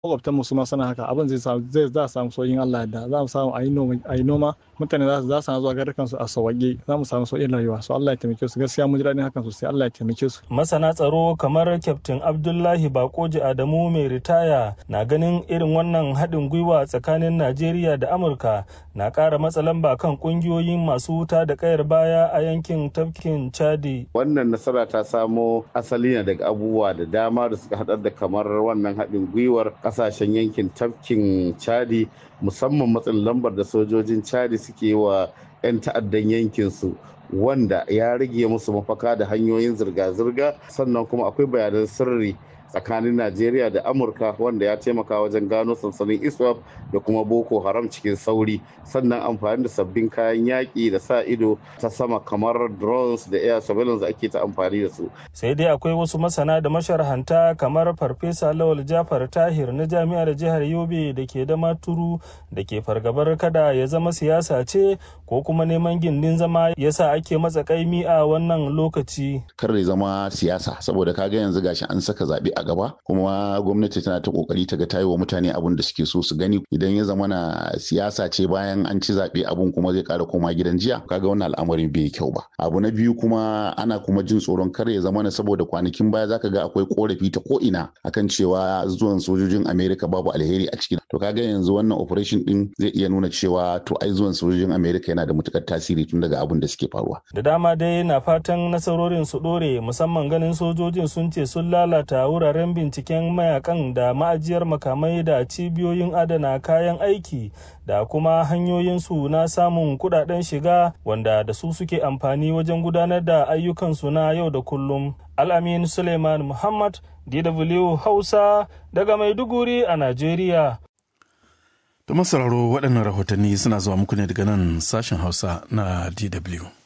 makwabtan mu su ma sana haka abin zai samu zai za samu sauyin Allah da za mu samu a yi noma a yi noma mutane za su za su zuwa garukan su a sauwaƙe za mu samu sauyin rayuwa so Allah ya taimake su gaskiya mun ji daɗin hakan sosai Allah ya taimake su masana tsaro kamar kyaftin Abdullahi Bakoji Adamu mai ritaya na ganin irin wannan haɗin gwiwa tsakanin Najeriya da Amurka na ƙara matsa lamba kan ƙungiyoyin masu wuta da ƙayar baya a yankin tafkin Chadi wannan nasara ta samo asali ne daga abubuwa da dama da suka haɗar da kamar wannan haɗin gwiwar ƙasashen yankin tafkin chadi musamman matsin lambar da sojojin chadi suke wa 'yan ta'addan yankinsu wanda ya rage musu mafaka da hanyoyin zirga-zirga sannan kuma akwai bayanan sirri tsakanin Najeriya da Amurka wanda ya taimaka wajen gano sansanin ISWAP da kuma Boko Haram cikin sauri sannan amfani da sabbin kayan yaƙi da sa ido ta sama kamar drones da air surveillance da ake ta amfani da su. Sai dai akwai wasu masana da masharhanta kamar Farfesa Lawal Jafar Tahir na Jami'ar Jihar Yobe da ke da maturu da ke fargabar kada ya zama siyasa ce ko kuma neman gindin zama yasa ake matsa kaimi a wannan lokaci. Kar ya zama siyasa saboda kaga yanzu gashi an saka zaɓe a gaba kuma gwamnati tana ta kokari ta ga tayi wa mutane abun da suke so su gani idan ya zama na siyasa ce bayan an ci zaɓe abun kuma zai ƙara koma gidan jiya kaga wannan al'amarin bai kyau ba abu na biyu kuma ana kuma jin tsoron kar ya zama na saboda kwanakin baya zaka ga akwai korafi ta ko ina akan cewa zuwan sojojin Amerika babu alheri a ciki to kaga yanzu wannan operation din zai iya nuna cewa to ai zuwan sojojin Amerika yana da matukar tasiri tun daga abun da suke faruwa da dama dai na fatan nasarorin su dore musamman ganin sojojin sun ce sun lalata wuraren wuraren binciken mayakan da ma'ajiyar makamai da cibiyoyin adana kayan aiki da kuma hanyoyinsu na samun kudaden shiga wanda da su suke amfani wajen gudanar da ayyukansu na yau da kullum al'amin suleiman muhammad dw hausa daga maiduguri a najeriya da masararo waɗannan rahotanni suna zuwa muku ne daga nan sashen hausa na dw